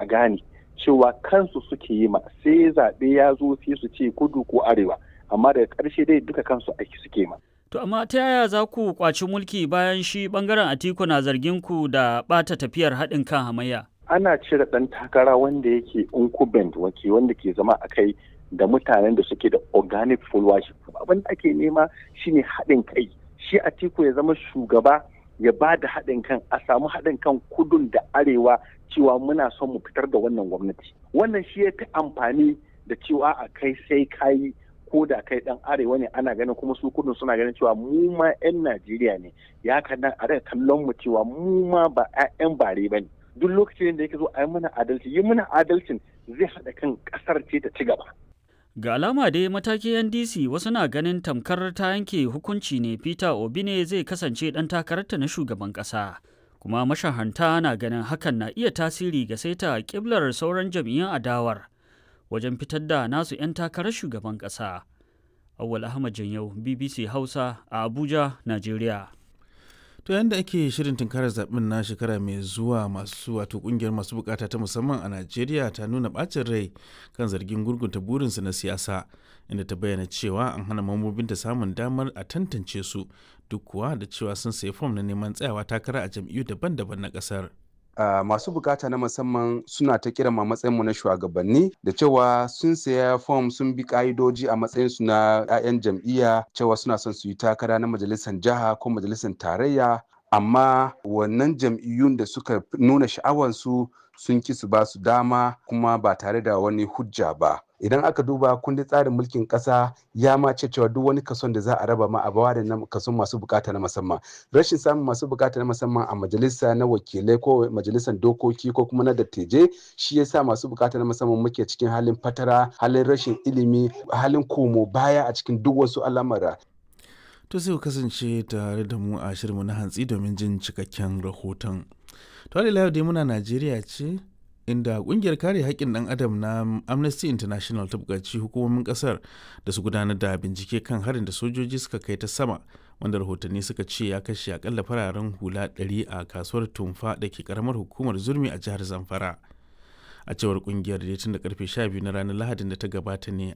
gane cewa kansu suke yi ma sai zaɓe ya zo sai su ce kudu ko arewa amma daga ƙarshe dai duka kansu aiki suke ma. To amma ta yaya za ku kwaci mulki bayan shi bangaren Atiku na zargin ku da ɓata tafiyar haɗin kan hamayya? Ana cire ɗan takara wanda yake incumbent wake wanda ke zama a kai da mutanen da suke da organic followership. Abin da ake nema shine haɗin kai. Shi Atiku ya zama shugaba ya ba da haɗin kan a samu haɗin kan kudun da arewa cewa muna son mu fitar da wannan gwamnati. Wannan shi ya fi amfani da cewa a kai sai kayi ko da kai dan arewa ne ana ganin kuma su kudin suna ganin cewa mu ma 'yan Najeriya ne ya kadan a daga kallon mu cewa mu ma ba 'yan bare ba ne duk lokacin da yake zo a yi mana adalci yi mana adalcin zai haɗa kan ƙasar ce ta ci gaba. Ga alama dai matakin NDC wasu na ganin tamkar ta yanke hukunci ne Peter Obi ne zai kasance ɗan takararta na shugaban ƙasa. Kuma mashahanta na ganin hakan na iya tasiri ga saita ƙiblar sauran jam'iyyun adawar. wajen fitar da nasu 'yan takarar shugaban ƙasa. Awal Ahmad Janyau, BBC Hausa a Abuja, Najeriya. To yadda ake shirin tunkarar zaɓen na shekara mai zuwa masu wato ƙungiyar masu bukata ta musamman a Najeriya ta nuna ɓacin rai kan zargin gurgunta burinsu na siyasa inda ta bayyana cewa an hana mambobinta samun damar a tantance su duk kuwa da cewa sun sayi fom na neman tsayawa takara a jam'iyyu daban-daban na ƙasar. Uh, masu bukata na musamman suna ta kira ma matsayinmu na shugabanni da cewa sun saya fom sun bi ka'idoji a matsayinsu na 'ya'yan jam'iyya cewa suna son su yi takara na majalisar jiha ko majalisar tarayya amma wannan jam'iyyun da suka nuna sha'awansu sun ki su ba su dama kuma ba tare da wani hujja ba idan aka duba kundin tsarin mulkin kasa ya ma ce cewa duk wani kason da za a raba ma a bawa da kason masu bukata na musamman rashin samun masu bukata na musamman a majalisa na wakilai ko majalisar dokoki ko kuma na dattijai shi yasa masu bukata na musamman muke cikin halin fatara halin rashin ilimi halin komo baya a cikin duk wasu al'amura to sai ku kasance tare da mu a shirinmu na hantsi domin jin cikakken rahoton to da dai muna najeriya ce inda kungiyar kare haƙƙin ɗan adam na amnesty international ta buƙaci hukumomin ƙasar da su gudanar da bincike kan harin da sojoji suka kai ta sama wanda rahotanni suka ce ya kashe akalla fararen hula 100 a kasuwar tumfa da ke karamar hukumar zurmi a jihar zamfara a cewar kungiyar da tun da karfe 12 na ranar lahadin da ta gabata ne